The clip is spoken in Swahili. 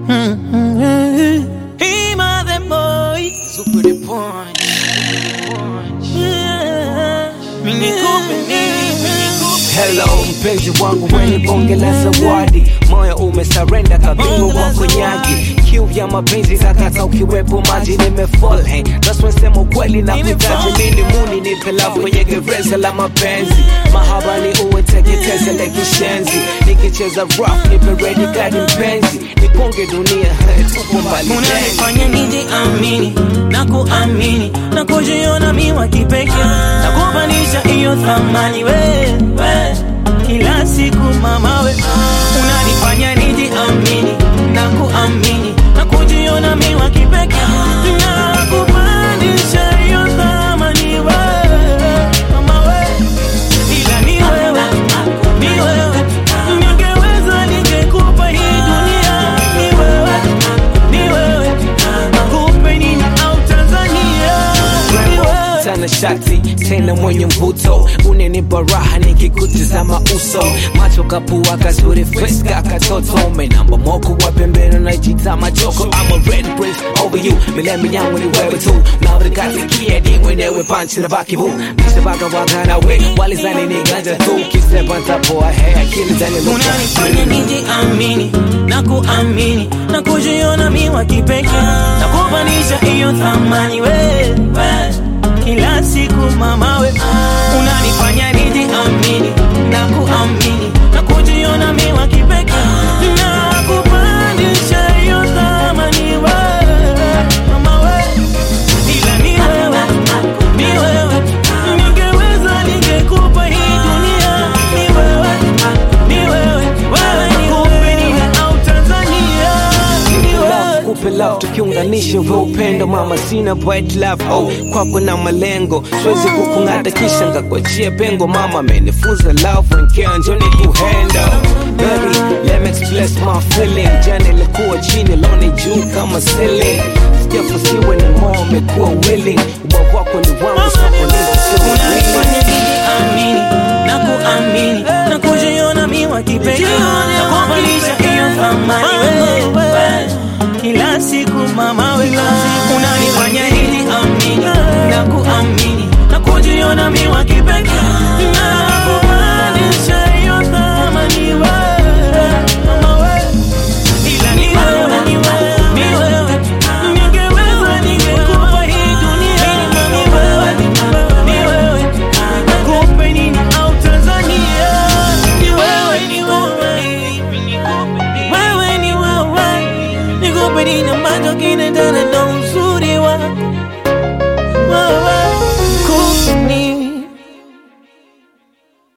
Him are the boy. Super the punch. Mini kupe nini, mini kupe. Hello mpenzi wangu wenye bonge la zawadi, moyo umesarenda kabingo wa konyagi, kiu ya mapenzi zakata ukiwepo maji nimefall hey. That's when sema ukweli na kuitaji mini muni nipe love kwenye gereza la mapenzi, mahaba ni uwe teketeze la kishenzi, nikicheza rough nipe ready gadi mpenzi, nikonge dunia tupo mbali tena. unanifanya nijiamini na kuamini na kujiona miwa kipekee na kupanisha hiyo thamani wewe kila siku mama we unanifanya nijiamini na kuamini na kujiona miwa kipekee na kupandisha hiyo thamani wewe mama we ila ni wewe ni wewe ningeweza ningekupa hii dunia ni wewe ni wewe nakupe nini au Tanzania ni wewe sana shati tena mwenye mvuto unenipa raha nikikutizama uso macho kapua kazuri freska katoto menamba moko wa pembeni najita machoko I'm a red prince over you milemi yangu ni wewe tu navrikasikia ni mwenyewe panchi na baki bu misebaka wakana we walizani ni ganja tu kisepa ntapoa he akili zani unanifanya nijiamini na kuamini na kujiona miwa kipekee na kupanisha hiyo thamani wewe kila siku mama we unanifanya nijiamini na kuamini na kujiona miwa kipekee na kupandisha hiyo thamani wewe mama we ila ni wewe ni wewe ningeweza ningekupa hii dunia ni wewe ni wewe wewe ni kupe nini au Tanzania ni wewe kupe love tukiunganisha vya upendo mama sina bright love oh kwako na malengo siwezi kukung'ata kisha ngakuachia pengo mama amenifunza love and care njoni kuhendo baby let me express my feeling jana ilikuwa chini leo ni juu kama ceiling sijafusiwe ni moyo umekuwa willing ubavu wako ni wangu soko unanifanya nijiamini na kuamini na kujiona miwa kipekee na kuambalisha hiyo thamani wewe kila siku mama wewe unanifanya nijiamini na kuamini na kujiona miwa kipekee na kupandisha hiyo thamani wewe mama wewe ila ni wewe ni wewe ni wewe ningeweza ningekupa hii dunia ni wewe ni wewe nakupe nini au Tanzania ni wewe ni wewe wewe ni wewe nikupe nini ambacho kinaendana na uzuri wako wewe